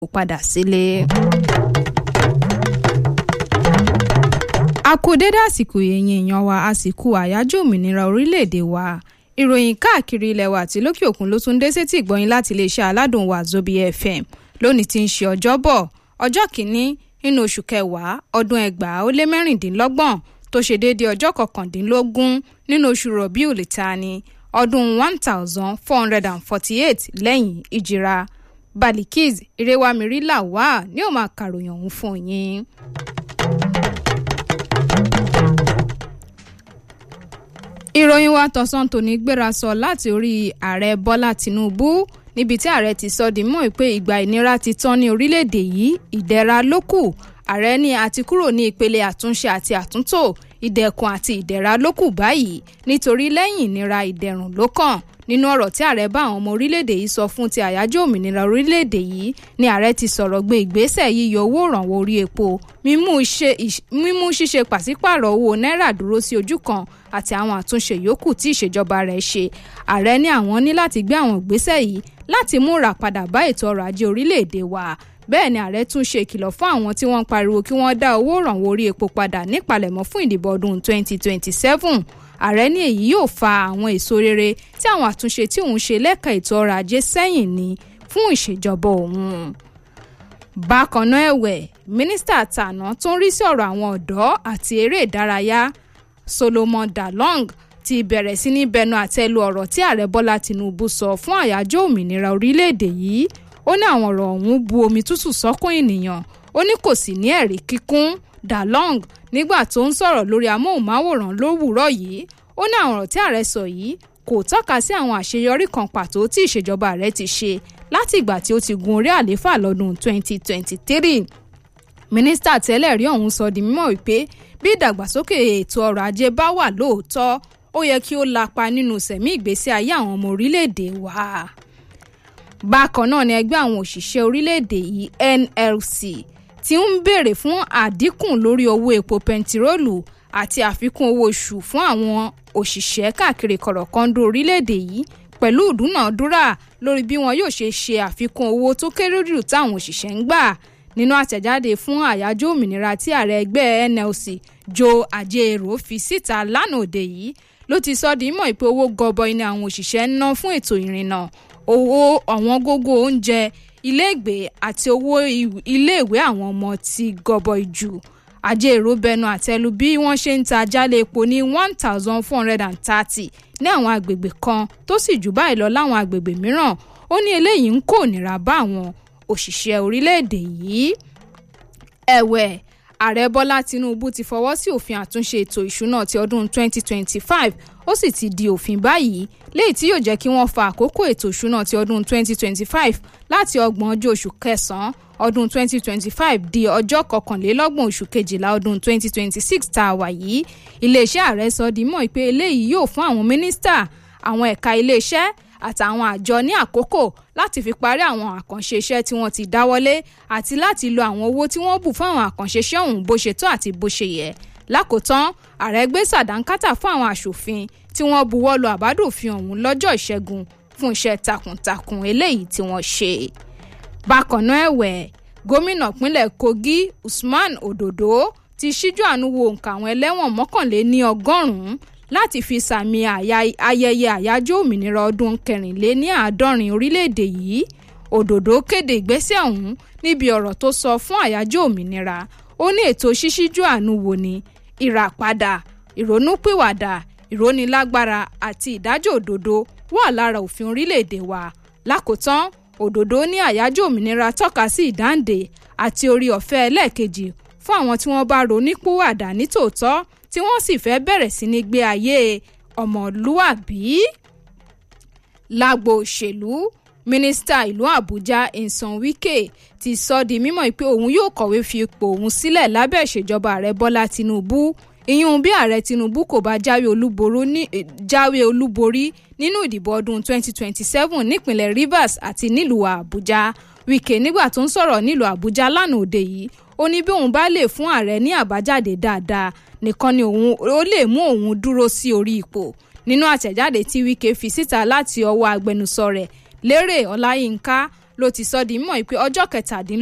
padà sílé. a kú dédé àsìkò èèyàn èèyàn wa àsìkò àyájọ́ òmìnira orílẹ̀-èdè wa ìròyìn káàkiri ilẹ̀ wa àti lókè òkun ló tún dé sétí ìgbọ́yìn láti iléeṣẹ́ aládùn wa zobi fm lónìí tí ń ṣe ọjọ́bọ̀ ọjọ́ kìíní nínú oṣù kẹwàá ọdún ẹgbàá ó lé mẹ́rìndínlọ́gbọ̀n tó ṣe déédéé ọjọ́ kọkàndínlógún nínú oṣù rọ̀bíù lìtani ọdún one thousand four hundred and forty-eight lẹ́yìn ìjìra balikis irewamiri lawal ní ó máa kàròyìn ọ̀hún fún yín. ìròyìn wa tọ̀sán tòní gbéra sọ láti orí ààrẹ bọ́lá tìǹbù níbi tí ààrẹ ti sọ di mọ́ pé ìgbà ìnira ti tán ní orílẹ̀-èdè yìí ìdẹ̀ra ló kù ààrẹ ní àti kúrò ní ìpele àtúnṣe àti àtúntò ìdẹ̀kùn àti ìdẹ̀ra ló kù báyìí nítorí lẹ́yìn ìnira ìdẹ̀rùn ló kàn nínú ọ̀rọ̀ tí ààrẹ bá àwọn ọmọ orílẹ̀-èdè yìí sọ fún ti àyájọ́ òmìnira orílẹ̀-èdè yìí ni ààrẹ ti sọ̀rọ̀ gbé ìgbésẹ̀ yíyọ owó ìrànwọ́ orí epo mímú ṣíṣe pàṣípààrọ̀ owó náírà dúró sí ojú kan àti àwọn àtúnṣe yòókù tí ìṣèjọba rẹ̀ ṣe ààrẹ ní àwọn ní láti gbé àwọn ìgbésẹ̀ yìí láti mú ìràpadà bá ètò ọrọ̀ ajé orílẹ̀-èdè wa bẹ́ẹ̀ ni ààrẹ tún ṣe ìkìlọ̀ fún àwọn tí wọ́n ń pariwo kí wọ́n dá owó ìrànwọ́ orí epo padà nípalẹ̀mọ́ fún ìdìbò ọdún 2027 ààrẹ ní èyí yóò fa àwọn èso rere tí àwọn àtúnṣe tí òun ṣe lẹ́ka ètò ọrọ̀ ajé sẹ́yìn ní fún ìṣèjọba òun. bákan náà ẹ̀wẹ̀ mínísítà tàná tó ń rí sí ọ̀rọ̀ àwọn ọ̀dọ́ àti eré ìdárayá solomon dalong ti bẹ̀rẹ̀ sí ní bẹnu àtẹ́lu ọ̀rọ̀ tí ààrẹ bọ́lá tìǹbù sọ fún àyájọ́ òmìnira orílẹ̀-èdè yìí ó ní àwọn ọ̀rọ̀ ọ̀hún bu omi tútù sọ́kún ènìyàn ó ní kò sì ní ẹ̀rí kíkún dalong nígbà tó ń sọ̀rọ̀ lórí amóhùnmáwòrán lówùúrọ̀ yìí ó ní àwọn ọ̀rọ̀ tí ààrẹ sọ yìí kò tọ́ka sí àwọn àṣeyọrí kan pàtó tí ìṣèjọba rẹ̀ ti ṣe láti ìgbà tí ó ti gun orí àlééfà lọ́dún 2023 mínísítà tẹ́lẹ̀ rí ọ̀hún sọ di mímọ́ wípé bí ìdàgbàsókè ètò ọrọ̀ ajé bá wà lóòótọ́ ó yẹ kí ó lapa nínú sẹ̀mí ìgbésí ayé àwọn ọmọ orílẹ̀-èdè wa bákan náà ni ẹgbẹ́ àwọn òṣìṣẹ́ orílẹ̀-èdè yìí nlc ti ń béèrè fún àdínkù lórí owó epo pẹntiróòlù àti àfikún owó oṣù fún àwọn òṣìṣẹ́ káàkiri kọ̀rọ̀kọ́ndó orílẹ̀-èdè yìí pẹ̀lú ìdúnàádúrà lórí bí wọn yóò ṣe ṣe àfikún owó tó kéré jù táwọn òṣìṣẹ́ ń gbà nínú àtẹ̀jáde fún àyájọ́ òmìnira tí ààrẹ ẹgbẹ́ nlc joe ajero fi síta lánàá òde yìí ló ti sọ di mọ̀ pé owó gọbọi ni àwọn òṣìṣẹ́ ń ná fún ètò ìrìnnà owó ọ̀wọ́n gógó oúnjẹ iléègbé àti owó iléèwé àwọn ọmọ ti gọbọi jù ajérò bẹnu àtẹlu bí wọ́n ṣe ń ta jálẹ̀ epo ní one thousand four hundred and thirty ní àwọn agbègbè kan tó sì jù báyìí lọ láwọn agbègbè mìíràn ó ní eléyìí ń kó nira bá àwọn òṣìṣẹ́ orílẹ̀-èdè yìí ẹ̀wẹ̀ ààrẹ bọ́lá tinubu ti fọwọ́ sí òfin àtúnṣe ètò ìṣúná ti ọdún 2025 ó sì ti di òfin báyìí léyìí tí yóò jẹ́ kí wọ́n fa àkókò ètò ìṣúná ti ọdún 2025 láti ọgbọ̀n ọjọ́ oṣù kẹsàn-án ọdún 2025 di ọjọ́ kọkànlélọ́gbọ̀n oṣù kejìlá ọdún 2026 tá a wà yìí iléeṣẹ́ ààrẹ sọ di mọ́ pé eléyìí yóò fún àwọn mínísítà àwọn ẹ̀ka iléeṣẹ́ àtàwọn àjọ ní àkókò láti fi parí àwọn àkànṣe iṣẹ́ tí wọ́n ti dáwọ́lé àti láti lo àwọn owó tí wọ́n bù fún àwọn àkànṣe iṣẹ́ ọ̀hún bó ṣe tó àti bó ṣe yẹ lákòótán ààrẹ gbé sàdánkátà fún àwọn aṣòfin tí wọ́n buwọ́ lu àbádòfin ọ̀hún lọ́jọ́ ìṣẹ́gun fún iṣẹ́ takuntakun eléyìí tí wọ́n ṣe. bákan náà ẹ̀wẹ̀ gómìnà pínlẹ̀ kogi usman ododo ti ṣíjú àánú wo nǹka àwọn ẹlẹ́wọ̀n mọ́kànléní ọgọ́rùn-ún láti fi sàmì ayẹyẹ àyájọ́ òmìnira ọdún kẹrìnléní àádọ́rin orílẹ̀-èdè yìí òdòdó kéde ìgbésẹ̀ ọ̀hún níbi ọ̀rọ̀ tó sọ fún àyájọ́ òmìnira ó ní ètò ṣíṣíjú àánú wò ní ìràpadà ìrònúpìwàdà ìrónilágbára àti ìdájọ́ òdodo wà lára òfin orílẹ̀-èdè wa lákòótán òdòdó ní àyájọ́ òmìnira tọ́ka sí ìdáǹdè àti orí ọ̀fẹ́ ẹlẹ́ẹ̀kejì fún àwọn tí wọ́n bá ronúpìwàdà nítòótọ́ tí wọ́n sì fẹ́ bẹ̀rẹ̀ sí ní gbé ayé ọmọlúàbí. lágbo òṣèlú mínísítà ìlú àbújá nsan wike ti sọ di mímọ̀ pé òun yóò kọ̀wé fi ipò òun sílẹ̀ lábẹ́ ìṣèjọba ààrẹ bọ́lá tinubu ìyún bí ààrẹ tinubu kò bá jáwé olúborí nínú ìdìbò ọdún 2027 nípínlẹ̀ rivers àti nílùú àbújá wike nígbà tó ń sọ̀rọ̀ nílùú àbújá lánàá òde yìí ó ní bí òun bá lè fún ààrẹ ní àbájáde dáadáa nìkan ni òun ó lè mú òun dúró sí orí ipò nínú àtẹ̀jáde tí wike fi síta láti ọwọ́ agbẹnusọ rẹ̀ lérè ọláyínká ló ti sọ di mọ̀ pé ọjọ́ kẹtàdínlógún